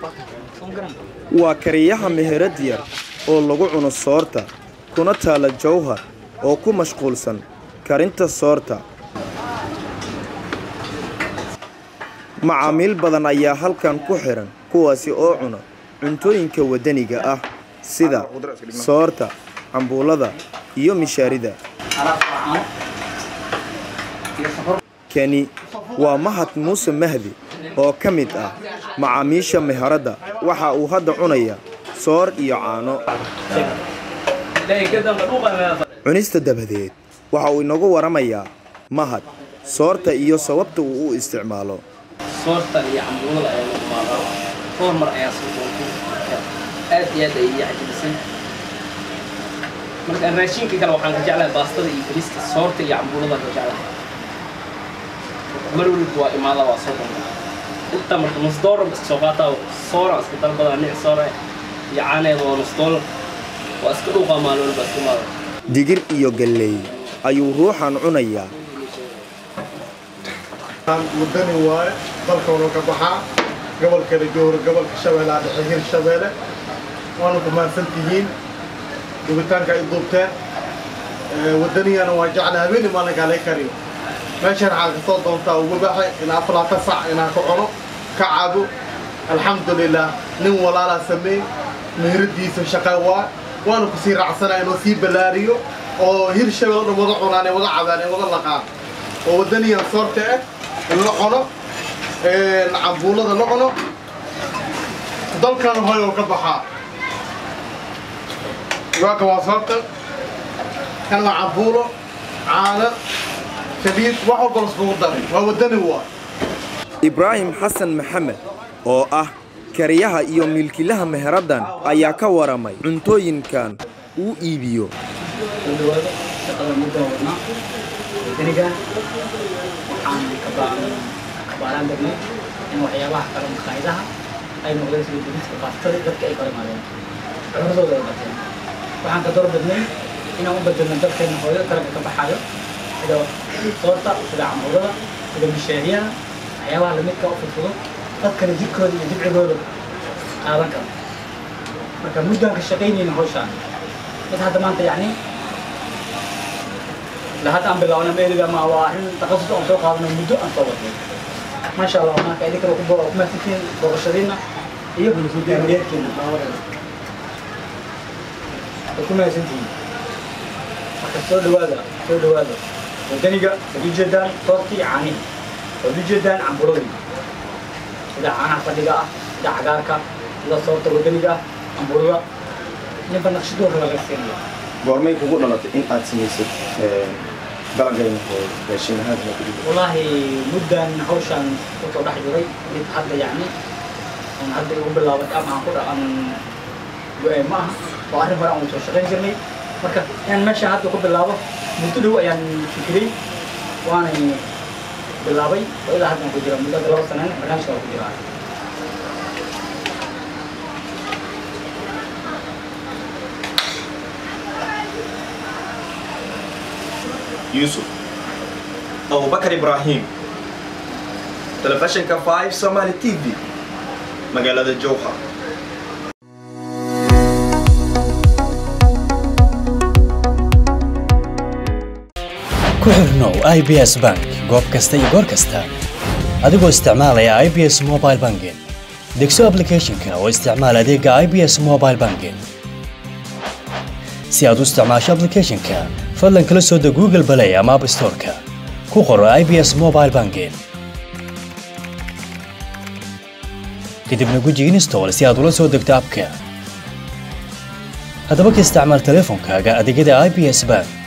waa kariyaha meherad yar oo lagu cuno soorta kuna taala jawhar oo ku mashquulsan karinta soorta macaamiil badan ayaa halkan ku xihan kuwaasi oo cuna cuntooyinka waddaniga ah sida soorta cambuulada iyo mishaarida kani waa mahad muuse mahdi oo ka mid ah macaamiisha meheradda waxa uu hadda cunaya soor iyo caano cunista dabadeed waxa uu inagu waramayaa mahad soorta iyo sababta uu u isticmaalo soortan iyo cambuulada ayaa lagu maadaa dhowr mar ayaa soo doontay marka aad iyo aad ayay ii cajabisay marka raashinka kale waxaan ka jeclahay baastada iyo bariiska soorta iyo cambuulada ka jeclahay mar waliba waa imaadaa waa soo doontaa inta marka nus doolar iska soo qaataa soora iska dalbadaa nic soora iyo caaneeda waa nus doolar waa iska dhuuqaa maalin waliba iska imaada digir iyo galleey ayuu ruuxan cunayaa wadani waaye dalkawna ka baxaa gobolkeeda jowhar gobolka shabeelle aa dhexe hir shabeelle waana ku mahadsan tihiin dubitaanka ay duubteen wadaniyana waa jecla habeeni maalinkaa lay kariyo meeshan waxaa kasoo doontaa ugu baxay ilaa afaraatan sac inaan ka cuno ka cabo alxamdulilah nin walaalaa sameey meheradiisa shaqa waa waana kusii raacsanaa inuu sii ballaariyo oo hir shabeelle dhan wada cunaan ee wada cabaan ee wada laqaan oo wadaniyan soorta ah in la cuno cambuulada la cuno dalkan hoy oo ka baxaa waaka waa soorta kan waa cambuulo caano shabiid wax walba laskugu daray waa wadani waa ibraahim xasan maxamed oo ah kariyaha iyo milkilaha meheraddan ayaa ka waramay cuntooyinkan uu iibiyo shaqada muddo wadnaa wadaniga waxaan kabaalaan degnay in waxyaabaha kale makaayidaha ay noqdeen sida bariiska baastada dadka ay kala imaadeen cudurdooda ay bateen waxaan ka doorbidnay inaan u bedelno dalkeena hooyo kalaga ka baxaayo sida soorta sida cambuulada sida mishaariyaha waxyaabaha lamidka u fudfudo dadkana jirkooda iyo dibcigooda qaadan karo marka muddaan ka shaqaynayna hawshaan mid hadda maanta yacni لهذا أم بالله أنا مالي ما واحد تخصص أم سوق هذا من مدة أم صوت ما شاء الله هناك إذا كانوا كبار ما تكين بغشرينا هي بنسود المدير كنا وكم ما سنتين أكثر دوادا أكثر دوادا ودنيجا بدي جدا صوتي عاني بدي جدا عم بقولي إذا أنا فديجا إذا عجارك إذا صوت ودنيجا عم بقولي نبى نقشدور ولا غسيل goormay kugu dhalatay in aad samaysid dalagayna oo raashin ahaan ku jiro والله مدة هوشان كنت راح جري مد حد يعني أنا حد يقول بالله بس أما أقول أنا ما وأعرف ولا أمس شغال جرني مركا يعني ماشي حد يقول بالله مدة هو يعني فكري وأنا بالله بي وإذا حد ما كجرا مدة ثلاث سنين ما كانش كجرا yuusuf abubakar ibraahim telefishinka 5 somaali t v magaalada jowhar ku xirnow i b s bank goob kasta iyo goor kasta adigoo isticmaalaya i b s mobile banking degso applicationka oo isticmaal adeega i b s mobile banking si aad u isticmaasho applicationka fadlan kala soo deg google play ama app storeka ku qoro i b s mobile banking kadibna guji install si aad ula soo degto abka haddaba ka isticmaal teleefonkaaga adeegyada i b s bank